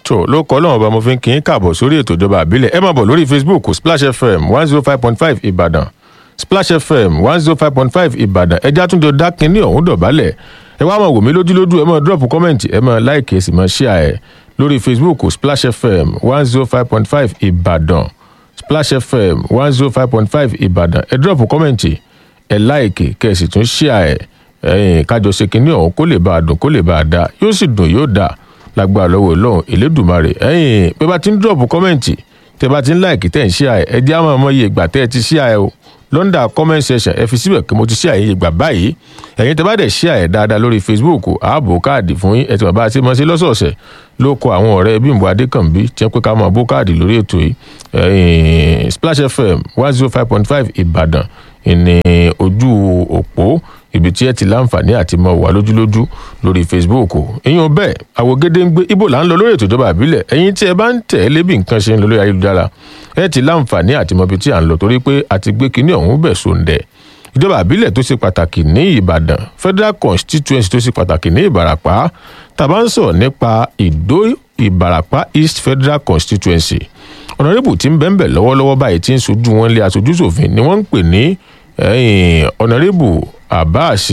tó ló kọ́ lọ́wọ́ bá mo fi ń kí n káàbọ̀ sórí ètò ìjọba àbílẹ̀ ẹ máa bọ̀ lórí facebook splash fm one zero five point five ìbàdàn splash fm one zero five point five ìbàdàn ẹja tún jọ dá kínní ọ̀hún dọ̀bálẹ̀ ẹ wá máa wò mí lójúlójú ẹ máa drop comment ẹ máa like ẹ sì máa share ẹ lórí facebook splash fm one zero five point five ìbàdàn splash fm one zero five point five ìbàdàn ẹ drop comment ẹ like kẹ́ ẹ sì tún share ẹ ẹ̀yin kájọ ṣe kínní ọ̀hún kó lè bá a dùn kó lè bá a dá yóò sì dùn yóò dáa lágbára lọ́wọ́ ọlọ́run elédùnmarè ẹ̀yin pé bá ti ń dọ̀bù kọ́mẹ̀ntì tẹ bá ti ń láìkì tẹ̀ ń ṣí àyè ẹ jẹ́ àwọn ọmọ iye ìgbà tẹ́ ẹ ti ṣí àyè o lọ́ndà comment section ẹ fi síbẹ̀ kí mo ti ṣí àyè iye ìgbà báyìí ẹ̀yin tẹ bá dẹ̀ ṣí àyè dáadáa lórí facebook ààbò káàdì fún yín ẹ ti bàbá àti mọ̀ sí lọ́sọ̀ọ̀sẹ̀ ló kọ àwọn ọ̀rẹ́ bímbọ adékànbí tí wọ́n pé ká máa bó káàdì lórí ètò yìí splash fm one zero five point five ìbàdàn ìní ojú òpó ibi tí ẹ ti láǹfààní àti mọ wà lójúlójú lórí facebook èèyàn bẹ́ẹ̀ àwògede ń gbé ibo là ń lọ lórí ètò ìjọba àbílẹ̀ ẹ̀yin tí ẹ bá ń tẹ̀ ẹ́ lébi nǹkan ṣe ń lọ lórí ayélujára ẹ ti láǹfààní àti mọ ibi tí à ń lọ torí pé a ti gbé kinní ọ̀hún bẹ̀ sóńdẹ̀ ìjọba àbílẹ̀ tó ṣe pàtàkì ní ìbàdàn federal constituency tó ṣe pàtàkì ní ìbàràpá tàbá ń sọ̀rọ̀ nípa ìdó ìbàràpá east federal constituency ọ̀nàrẹ́bù tí ń bẹ́ńbẹ̀ lọ́wọ́lọ́wọ́ báyìí tí ń sojú wọn lé aṣojú ṣòfin ni wọ́n ń pè ní ọ̀nàrẹ́bù abbas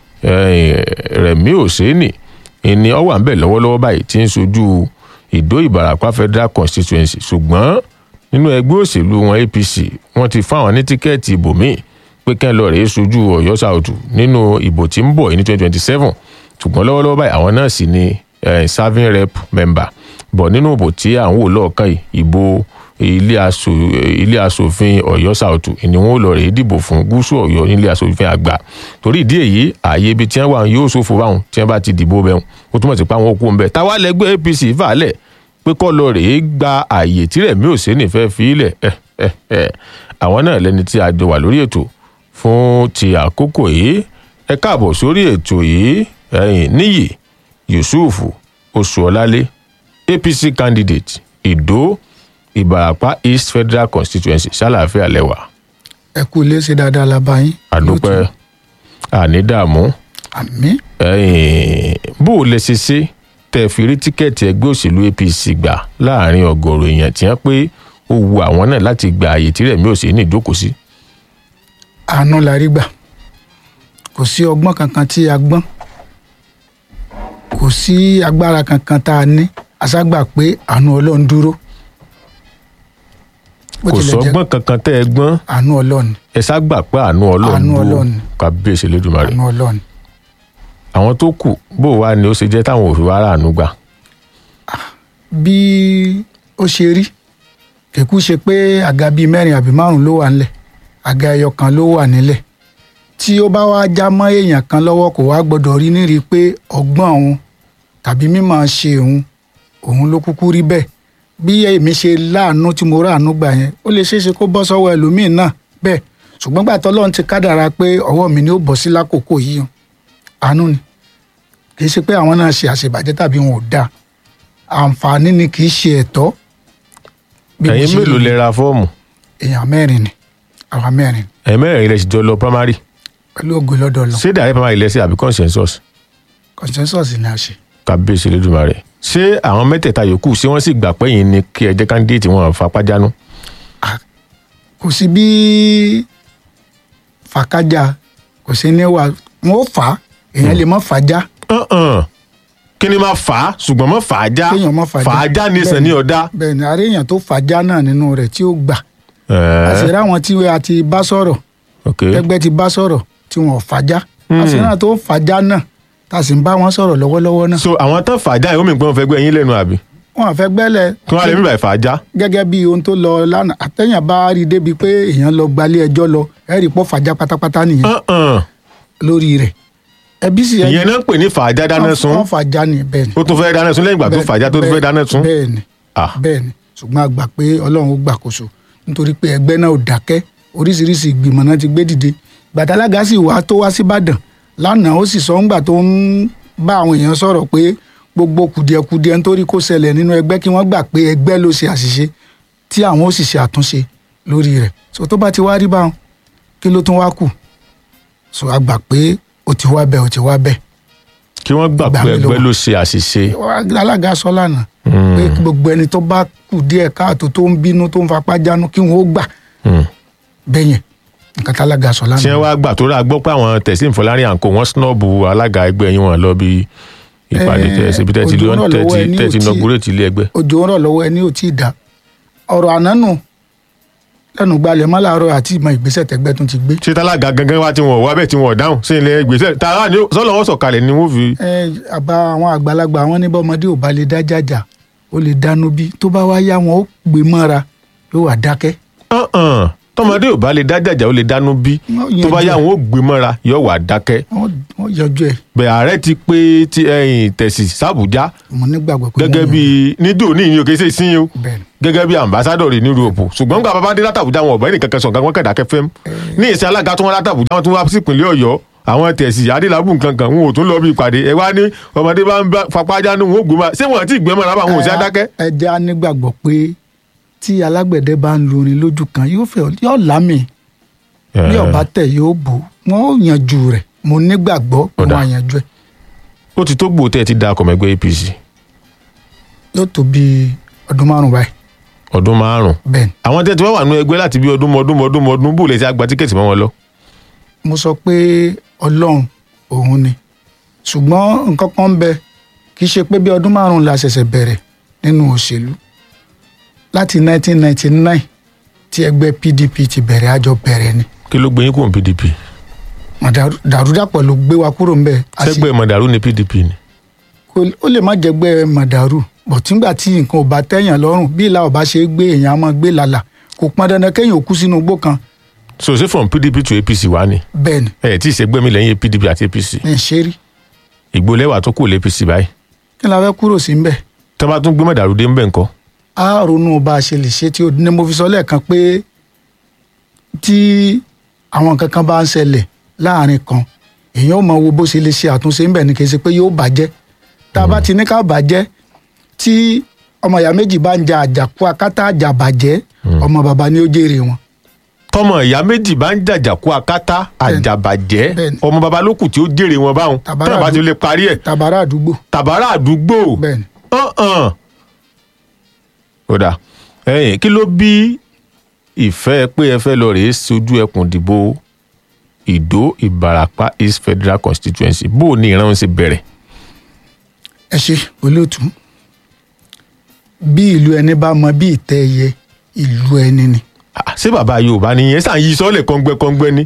rẹ̀mí òsèènì ìní ọwà ń bẹ̀ lọ́wọ́lọ́wọ́ báyìí tí ń sojú ìdó ìbàràpá federal constituency ṣùgbọ́n nínú ẹgbẹ́ òṣèlú wọn apc wọ́n ti fáwọn ní tíkẹ́ẹ̀tì ibòmíì pé kẹ́ ń lọ rèé sojú ọ̀yọ́ sàòtù nínú ìbò tí ń bọ̀ ní twenty twenty seven ṣùgbọ́n lọ́wọ́lọ́wọ́ báyìí àwọn náà sì ni serving rep member bọ̀ nínú ìbò tí à ń wò lọ́ọ̀kan yìí ìbò ilé asòfin ọ̀yọ́ sàòtù ni wọn ò lọ rèé dìbò fún gúúsù ọ̀yọ́ nílé asòfin àgbà torí ìdí èyí ààyè ibi tí wọn wà yóò ṣòfò báwọn tí wọn bá ti dìbò bẹ́ẹ̀ ó túmọ̀ sí pé àwọn òkú ń bẹ táwa lẹ́gbẹ́ apc fàálẹ̀ pé kọ́ lọ rèé gba ààyè tí rẹ̀mí òsèǹnì fẹ́ fi ilẹ̀ àwọn náà lẹni tí a jọ wà lórí ètò fún ti àkókò yìí ẹ káàbọ̀ sórí ètò yìí ẹ̀yìn níyì yusuf oṣuọlálé apc candidate ìdó ìbàràpá east federal constituency ṣàlàáfíà lẹwà. ẹ kú ilé ṣe dáadáa la bá yín. àdúpẹ́ àní dààmú. àmín. bó o lè ṣe ṣe tẹ fi rí tíkẹ́ẹ̀tì ẹgbẹ́ òṣèlú apc gbà láàrin ọgọ́rùn èèyàn tí wọ́n pé ó wu àwọn náà láti gba àyè tí rẹ̀mí ò sí ní ìjókòó sí. àánú la rí gbà kò sí ọgbọ́n kankan tí a gbọ́n kò sí agbára kankan tá a ní aṣágbà pé àánú ọlọ́run dúró kò sọgbọ́n kankan tẹ́ ẹ gbọ́n àánú ọlọ́run ẹ ságbà pé àánú ọlọ́run Àánú dúró Ọlọ́run. kábíyèsí lójúmọ́ rẹ̀ àánú ọlọ́run àwọn tó kù bó wá ni ó ṣe jẹ́ táwọn òfin wàrà àánú gbà. bí ó ṣe rí kìkú ṣe pé àga bíi mẹ́rin àbí márùn ló wà nílẹ̀ àga ẹyọ kan ló wà nílẹ̀ tí ó bá wá já mọ́ èèyàn kan lọ́wọ́ kò wá gbọ́dọ̀ rí nírí pé ọgbọ́n òun tàbí mímọ̀ ṣe òun òun ló kúkú rí bẹ́ẹ̀ bí èmi ṣe láàánú tí mo ráàánú gbà yẹn ó lè ṣeéṣe kó bọ́ sọ́wọ́ ẹlòmíín náà bẹ́ẹ̀ ṣùgbọ́n gbà tọ́lọ́run ti kádàrá pé ọwọ́ mi ni ó bọ́ sí lákòókò yìí o àánú ni kì í ṣe pé àwọn náà ṣe àṣebàjẹ́ tàbí wọn ò dáa àǹfààní ni kì í ṣe ẹ̀tọ́. Bí mo ẹ̀yin ṣe mélòó rí, lè ra fọ́ọ̀mù èèyàn mẹ́rin ni àwa mẹ́rin ẹ̀yin mẹ́rin ilẹ̀ ṣìjọ lọ primary pẹ̀lú ògo lọ́dọ̀ lọ ṣé dàrẹ́ primary ilẹ̀ sí àbí consensus consensus ni a ṣe. kábíyèsí lójúmọ́ rẹ̀ ṣé àwọn mẹ́tẹ̀ẹ̀ta yòókù ṣé wọ́n sì gbà pé yín ni kí ẹ jẹ́ candidate wọn fapájánú. kò sí bí fàkájà kò sí ní wà wọn ó fà á èèyàn lè mọ fàájà Uh-uh. kí ni máa fà á ṣùgbọ́n mọ́ fà á já kéèyàn mọ fàájà fà á já nìsan ní ọ̀dá. bẹ́ẹ̀ ni àárẹ̀ èèyàn tó fàájà náà nínú rẹ̀ tí ó gbà àṣírí àwọn tí a ti bá sọ̀rọ̀ ok ẹgbẹ́ ti bá sọ̀rọ̀ tí wọn ò fàájà àṣírí àwọn tó fàájà náà tá a sì ń bá wọn sọ̀rọ̀ lọ́wọ́lọ́wọ́ náà so àwọn tán fà á já yìí ó mìíràn pé wọ́n fẹ́ gbé yín lẹ́nu àbí wọn àfẹ́ gbẹ́lẹ̀ kí wọ́n á lè mí bàá fà á já. gẹ́gẹ́ bí ohun tó lọ lánàá àtẹ̀yìn bá rí i débi pé èèyàn lọ gbalé ẹjọ́ lọ ẹ̀rí pọ̀ fàájà pátápátá nìyẹn Uh-uh. lórí rẹ̀ ẹbí sì ìyẹn náà ń pè ní fà á já dáná sun wọ́n fàájà ní bẹ́ẹ̀ ni ó tún fẹ́ dáná sun lẹ́yìn ìgbà tó fà á já tó tún fẹ́ dáná sun. bẹ́ẹ̀ ni Ah. bẹ́ẹ̀ ni ṣùgbọ́n a gbà pé ọlọ́run ó gbàkóso nítorí pé ẹgbẹ́ náà ò dákẹ́ oríṣiríṣi ìgbìmọ̀ náà ti gbé dìde gbàdálága sì wá tó wá síbàdàn lánàá ó sì sọ ńgbà tó ń bá àwọn èèyàn sọ̀rọ̀ pé gbogbo kùdìẹ̀kudiẹ nítorí kó ṣẹlẹ̀ nínú ẹgbẹ́ kí wọ́n gbà pé ẹgbẹ́ ló ṣe àṣìṣe tí àwọn ó sì ṣe àtúnṣe lórí rẹ̀ so tó bá ti wá rí báwọn kí ló tún wá kù so a gbà pé ó ti wá bẹ́ẹ̀ ó ti wá bẹ́ẹ̀ kí wọ́n gbà Gbà pé mí lọ́wọ́. ẹgbẹ́ ló ṣe àṣìṣe. alága sọ lánàá Mm. pé gbogbo ẹni tó bá kù díẹ̀ káàtó tó ń bínú tó ń fapá jánu kí wọn ó gbà Hmm. bẹ́yẹn nǹkan tálága sọ tí lánàá wọ́n wá gbà tó rà gbọ́ pé àwọn tẹ̀sí ìfọlárin àǹkó wọ́n snọ́ọ̀bù alága ẹgbẹ́ yín wọn lọ bí ìpàdé Eh, tẹ̀sí bí tẹ̀sí ojú náà lọ́wọ́ ẹni ò tẹ̀sí tí- nọgúrètì ilé ẹgbẹ́. òjò ń rọ̀ lọ́wọ́ ẹni ò tí ì dá ọ̀rọ̀ ànánù lẹ́nu gbalẹ̀ mọ́ làárọ̀ àti ìmọ̀ ìgbésẹ̀ tẹ́gbẹ́ tún ti gbé ṣé tálága gangan wá tí wọn ò wá bẹ́ẹ̀ tí wọn ò dáhùn sí ilé ìgbésẹ̀ tààrà ni sọ́lọ́ wọn sọ̀kalẹ̀ ni wọ́n fi. ẹ àbá àwọn àgbàlagbà wọn ní bọ́mọdé ò bá lè dá jàjà ó lè dánú bí tó bá wá yá wọn ó gbé mọ́ra yóò wà dákẹ́ Hàn-hàn. tọmọdé ò bá lè dá jàjà ó lè dánú bí Wọ́n tó bá yanjú yá ẹ̀. wọn ó gbé mọ́ra yóò wà dákẹ́. wọ́n wọ́n yọjú ẹ̀ bẹ́ẹ̀ ààrẹ ti pé ti ẹ̀yìn tẹ̀sí sàbújá mo nígbàgbọ́ pé gẹ́gẹ́ wọ́n bí nídò ní ìyẹn òkè sí sí o bẹ́ẹ̀ ni. gẹ́gẹ́ bí ambassadọ̀ rẹ̀ ní Europe ṣùgbọ́n gba bàbá dé látàbújá wọn ọ̀bẹ nìkan kan sọ̀kan wọn kẹ̀dá kẹfẹ́ ní ìsìn alága tó wọn látàbújá wọn tún wá sí ìpínlẹ̀ Ọ̀yọ́ àwọn tẹ̀sí adélábù nǹkan kan wọn ò tún lọ bí ìpàdé ẹ wá ní ọmọdé bá ń bá fapá jánu wọn ò gbé máa ṣé wọn àti ìgbẹ́mọ̀ rábà wọn ò sí adákẹ́. ẹ jẹ́ á nígbàgbọ́ pé tí alágbẹ̀dẹ bá ń lurin lójú kan yóò fẹ́ yóò lámì bí ọba tẹ̀ yóò bò wọ́n ó yanjú rẹ̀ mo nígbàgbọ́ pé Ọ̀dà. wọ́n á yanjú ẹ̀ ó ti tó gbòó tẹ́ ẹ ti da ọkọ̀ mẹ́gbẹ́ APC yóò tó bí ọdún márùn báyìí ọdún márùn-ún bẹ́ẹ̀ ni àwọn tẹ́ ti wá wà nú ẹgbẹ́ láti bí ọdún mọ́dún mọ́dún mọ́dún bò lè ti àgbà tíkẹ́ẹ̀tì mọ́ wọn lọ. mo sọ pé ọlọ́run òun ni ṣùgbọ́n nǹkan kan ń bẹ kì í ṣe pé bí ọdún márùn-ún la ṣẹ̀ṣẹ̀ bẹ̀rẹ̀ nínú òṣèlú láti 1999 tí ẹgbẹ́ PDP ti bẹ̀rẹ̀ àjọ bẹ̀rẹ̀ ni kí ló gbé yín kúrò ní PDP Màdàrú- dàrúdàpọ̀ ló gbé wa kúrò ńbẹ̀ A sì- sẹ́gbẹ́ mọ̀dàrú ní PDP ni. kò- ó lè má jẹ́gbẹ́ màdàrú bọ̀ tígbà tí nǹkan ò bá tẹ̀yàn lọ́rùn bí ìlà ọba ṣe gbé èèyàn á máa gbé lálà kò pọn dandan kéèyàn ò kú sínú igbó kan so ṣé from PDP to APC wá ni bẹ́ẹ̀ ni ẹ tí ì ṣègbè mi lẹ́yìn PDP àti APC ní ìṣeré ìgbólẹ́wà tó kù lé APC báyìí kí la fẹ́ kúrò sí ńbẹ̀ tó bá tún gbé mọ̀dàrú dé ńbẹ̀ ńkọ́ á ronú bá a ṣe lè ṣe tí ó ní mo fi sọ lẹ́ẹ̀kan pé tí àwọn nǹkan kan bá ń ṣẹlẹ̀ láàrin kan èèyàn ò mọ wo bó ṣe lè ṣe àtúnṣe ńbẹ̀ ni kì í ṣe pé yóò bàjẹ́ tá a bá ti ní ká bàjẹ́ tí ọmọ ìyá méjì bá ń ja àjàkú akátá àjàbàjẹ́ ọmọ bàbá ni ó jèrè wọn tọmọ ìyá méjì bá ń jàjàkú akátá àjàbàjẹ́ Bẹ́ẹ̀ni. ọmọ baba ló kù tí ó jèrè wọn báwọn Tàbárà tọ́nà bá ti àdú- lè parí ẹ̀ tàbárà àdúgbò tàbárà àdúgbò bẹ́ẹ̀ ni hàn-hàn. ó dà ẹ̀yìn kí ló bí ìfẹ́ pé ẹ fẹ́ lọ rèé sojú ẹkùn ìdìbò ìdó ìbàràpá east federal constituency bó o ní ìran ń ṣe bẹ̀rẹ̀ ẹ ṣe olóòtú bí ìlú ẹni bá mọ bí ìtẹ́ ẹyẹ ìlú ẹni ni Ah, ṣé bàbá yorùbá nìyẹn sàn yí sọ́ọ̀lẹ̀ kọ́ngbẹ́kọ́ngbẹ́ ni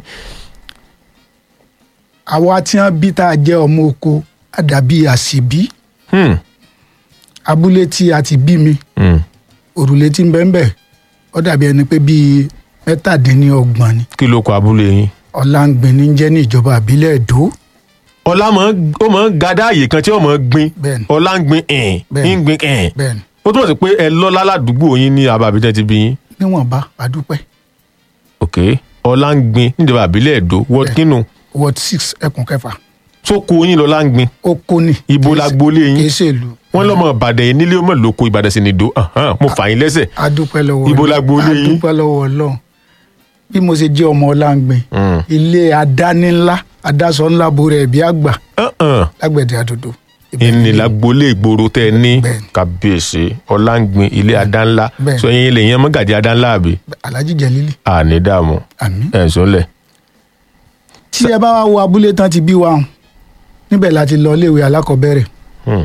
àwa tí wọn bí tá a jẹ ọmọ oko àdàbí àṣìbí Hmm, abúlé tí a ti bí mi hmm. òrùlé tí ń bẹ ń bẹ ó dàbí ẹni pé bíi mẹ́tàdínlọ́gbọ̀n ni kí ló kọ abúlé yín ọ̀làǹgbìn ní jẹ́ ní ìjọba àbílẹ̀ èdò ọlá mọ̀ ń- ó mọ̀ ń gadá àyè kan tí ó mọ̀ ń gbin Bẹ́ẹ̀ni. ọlá ń gbin ẹ̀ẹ́n Bẹ́ẹ̀ni. ń gbin ẹ̀ẹ́n bẹ́ẹ̀ ni ó túmọ̀ sí pé ẹ lọ́lá ládùúgbò yín ní abàbíjẹ́ ti bí yín níwọ̀nba àdúpẹ́ ok ọlá ń gbin níjọba àbílẹ̀ èdò wọ́n kínú ward six ẹkùn kẹfà tó kó yín lọ́lá ń gbin oko ni ibo kìí la ṣe- gbolé yín kìí ṣe ìlú wọ́n lọ́mọ ìbàdàn yìí nílé ọmọ lóko ìbàdàn sì nìdó ahán, mo fà yín lẹ́sẹ̀ adúpẹ́ lọ́wọ́ Ibo Ọlọ́run. la gbolé yín? adúpẹ́ lọ́wọ́ ọlọ́run bí mo ṣe jẹ́ ọmọ ọ̀làǹgbìn Hmm. ilé adáni ńlá adásọ ńlá bo rẹ̀ bí àgbà Ahán. lágbẹ̀dẹ àdòdò Ibẹ̀ ìní ni- la gbolé ìgboro tẹ ẹ ní Bẹ́ẹ̀ni. kàbíyèsí ọlá ń gbin ilé adánlá Bẹ́ẹ̀ni. sọ yín lè yẹn mọ́gàdí adánlá àbí alhaji jẹlili àní dààmú àmì. ẹ̀ ń sọ́lẹ̀ tí ẹ bá wá wo abúlé tán ti bí wa hàn níbẹ̀ láti lọ iléèwé alákọ̀ọ́bẹ̀rẹ̀ Hmm.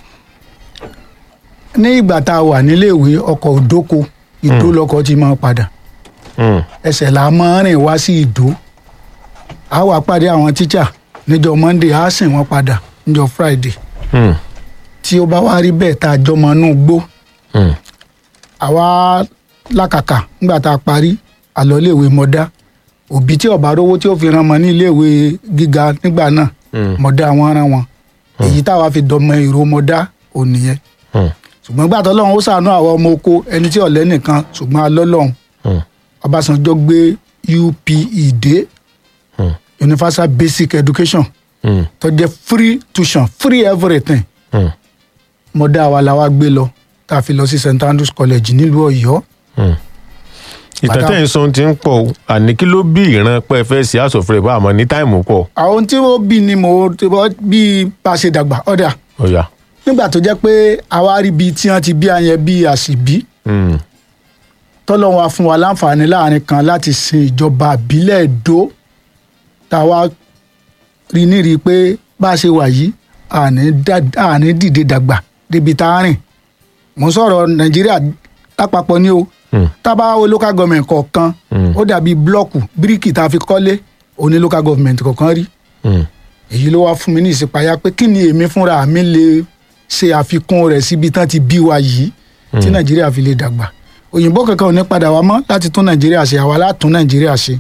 ní ìgbà tá a wà níléèwé ọkọ̀ òdóko ìdó lọkọ̀ ti máa padà Hmm. ẹsẹ̀ là á máa rìn wá sí ìdó a wà pàdé àwọn tíṣà níjọ́ monday a sìn wọ́n padà níjọ́ friday Hmm. tí ó bá wá rí bẹ́ẹ̀ tá a jọmọ inú gbó Hmm. àwa lákàkà nígbà tá a parí àlọ́ iléèwé mọ́dá òbí tí ọ̀bá rówó tí ó fi ran ọmọ ní iléèwé gíga nígbà náà Hmm. mọ̀dá wọn rán wọn èyí táwa fi dọmọ èrò mọ̀dá ò nìyẹn Hmm. ṣùgbọ́n gbà tó lọ́hún ó ṣàánú àwọn ọmọ oko ẹni tí ọ̀lẹ́ nìkan ṣùgbọ́n alọ́lọ́hún Hmm. Ọbásanjọ́ gbé UPE dé Hmm. Universal Basic Education Hmm. tó jẹ́ free tuition free everything Hmm. mọ̀dá wa la wá gbé lọ tá a fi lọ sí St Andrews College nílùú Ọ̀yọ́ Hmm. ìtàn Bàtà- tẹ́ ń sọ ti ń pọ̀ o àní kí ló bí ìran pẹ́ fẹ́ sí house of rep àmọ́ ní táìmù pọ̀ àwọn tí ó bí ni mo ti bọ́ bí bá a ṣe dàgbà ọ̀dà ọ̀yà nígbà tó jẹ́ pé àwa rí ibi tí wọ́n ti bí ayẹn bí àṣìbí Mm. tọ́lọ́run wa fún wa láǹfààní láàrin kan láti sin ìjọba àbílẹ̀ èdò tá a wá rí nírí pé bá a ṣe wà yìí àní dá- àní dìde dàgbà débi tá a rìn mo ń sọ̀rọ̀ nàìjíríà lápapọ̀ ní o Mm. tá a bá wo local government kọ̀ọ̀kan Mm. ó dàbí blọ́ọ̀kù bíríkì tá a fi kọ́lé òní local government kọ̀ọ̀kan rí Mm. èyí ló wá fún mi ní ìsìpayá pé kí ni èmi fúnra mi lè ṣe àfikún rẹ̀ síbi tán ti bí wa yìí tí nàìjíríà fi lè dàgbà òyìnbó kankan ò ní padà wá mọ́ láti tún nàìjíríà ṣe àwa látún nàìjíríà ṣe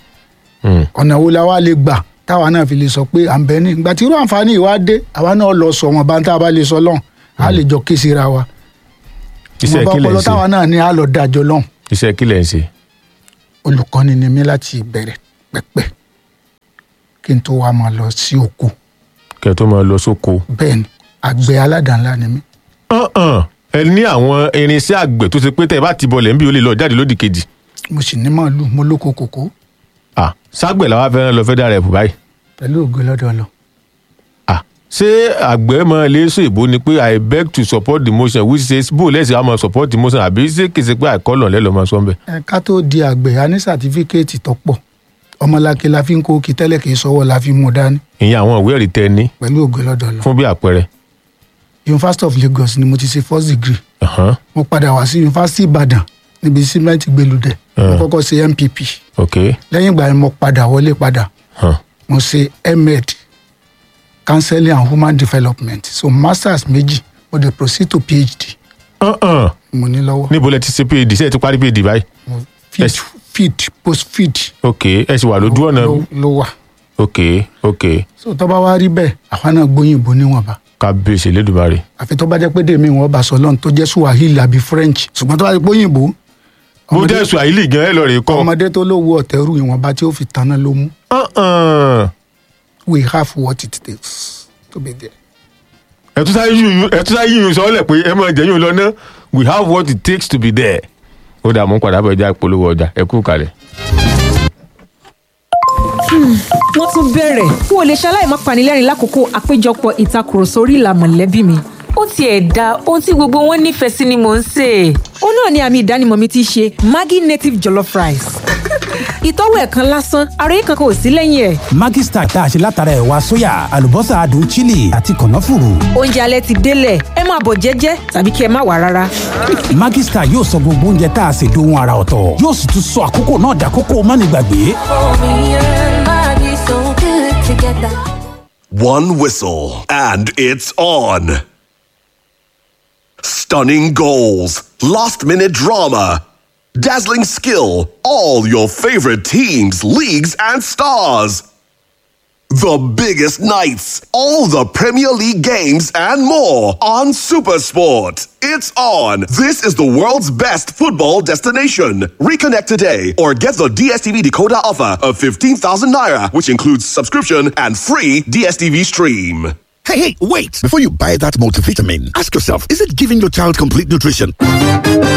Mm. ọ̀nà wo la wá lè gbà táwa náà fi lè sọ pé à ń bẹ ní ìgbà tí irú àǹfààní yìí wá dé àwa náà lọ sọ wọn bá ń tá a bá lè sọ lọ́hùn á lè jọ ké síra wa iṣẹ́ ìwọ̀nba kí lẹ̀ ń ọpọlọ ṣe táwa náà ní á lọ dájọ́ lọ́hùn iṣẹ́ kí lẹ̀ ń ṣe olùkọ́ni ni mí láti ìbẹ̀rẹ̀ pẹ́pẹ́ kí n tó wá máa lọ sí oko kẹ́ ẹ tó máa lọ sóko. bẹ́ẹ̀ ni àgbẹ̀ aládàá-ńlá ni mí Hàn-hàn. ẹ ní àwọn irinṣẹ́ àgbẹ̀ tó ṣe pé tẹ́ ẹ bá ti bọ̀lẹ̀ ń bí o lè lọ jáde lódì kejì. mo sì ní màálù mo lóko kòkó Ah, ságbẹ̀ làwọn afẹ́ràn lọ federal rep báyìí. pẹ̀lú ògo lọ́dọ̀ lọ. Ah, ṣé àgbẹ̀ mọ iléeṣọ ìbò ni pé i beg to support the motion which says bó lẹ́sìn àmọ́ support the motion àbí ṣé kìí ṣe pé àìkọ́lọ̀ lẹ́lọ́ máa sọ ń bẹ̀. ẹ ká tó di àgbẹ̀ a ní sàtífíkẹ́ẹ̀tì tó pọ̀ ọmọláke la fi ń kó kí tẹ́lẹ̀ kì í sọ́wọ́ la fi mú dání ìyẹn àwọn ìwé ẹ̀rí tẹ ní pẹ̀lú ògo lọ́dọ̀ lọ. fún bí àpẹẹrẹ. University of Lagos ni mo ti ṣe first degree Ahan, mo padà wá sí University Ìbàdàn níbi símẹ́ǹtì gbẹlúdẹ mo kọ́kọ́ ṣe MPP ok lẹ́yìn ìgbà yẹn mo padà wọlé padà hàn, mo ṣe med counseling and human development so masters méjì mo dey proceed to PhD hàn-hàn. mo ní lọ́wọ́ níbo lẹ ti ṣe phd ṣe é ti parí phd báyìí. mo feed Yes. feed post feed ok ẹ sì wà lójú ọ̀nà ló ló wà ok ok so tó bá wá rí bẹ́ẹ̀ àwa náà gbóyìnbó níwọ̀nba kábíyèsí lẹ́dùnmáre. àfi tó bá jẹ́ pé dèmí wọn bá sọ lọ́n tó jẹ́ Swahili àbí French ṣùgbọ́n tó bá jẹ́ pé òyìnbó mo ọmọdé- jẹ́ swahili gan ẹ lọ rè kọ́. ọmọdé tó lówó ọ̀tẹ̀rù ìwọ̀nba tí ó fi tanná ló mú Hàn-hàn. we have what it takes to be there. ẹ tún sáyé yíyún ẹ tún sáyé yíyún sọ́ọ́lẹ̀ pé ẹ máa jẹ́yún lọ ná we have what it takes to be there. ó dà mú padà bọ̀ ẹja polówó ọjà ẹ kú kalẹ̀. wọ́n tún bẹ̀rẹ̀ n ò lè ṣaláì má panilẹ́rìn lákòókò àpéjọpọ̀ ìtakùrọ̀sọ orí ìlà mọ̀lẹ́bí mi. ó tiẹ̀ da ohun tí gbogbo wọn nífẹ̀ẹ́ sí ni mò ń sè é. ó náà ni àmì ìdánimọ̀ mi ti ṣe Maggi native jollof rice. ìtọ́wò ẹ̀ kan lásán ara yìí kankan ò sí lẹ́yìn ẹ̀. Maggi Star tá a ṣe látara ẹ̀wà sóyà àlùbọ́sà adùn chili àti kànáfùrù. oúnjẹ alẹ́ ti délẹ̀ ẹ máa bọ̀ jẹ́jẹ́ tàbí kí ẹ má wà rárá. Maggi Star yóò sọ gbogbo oúnjẹ tá a ṣe dohun ara ọ̀tọ̀ yóò sì tún sọ àkókò náà dàkókò mánigbàgbé. One whistle, and it's on. Stunning goals, last minute drama, dazzling skill, all your favorite teams, leagues, and stars. The biggest nights, all the Premier League games, and more on Supersport. It's on. This is the world's best football destination. Reconnect today or get the DSTV decoder offer of 15,000 naira, which includes subscription and free DSTV stream. Hey, hey, wait! Before you buy that multivitamin, ask yourself is it giving your child complete nutrition?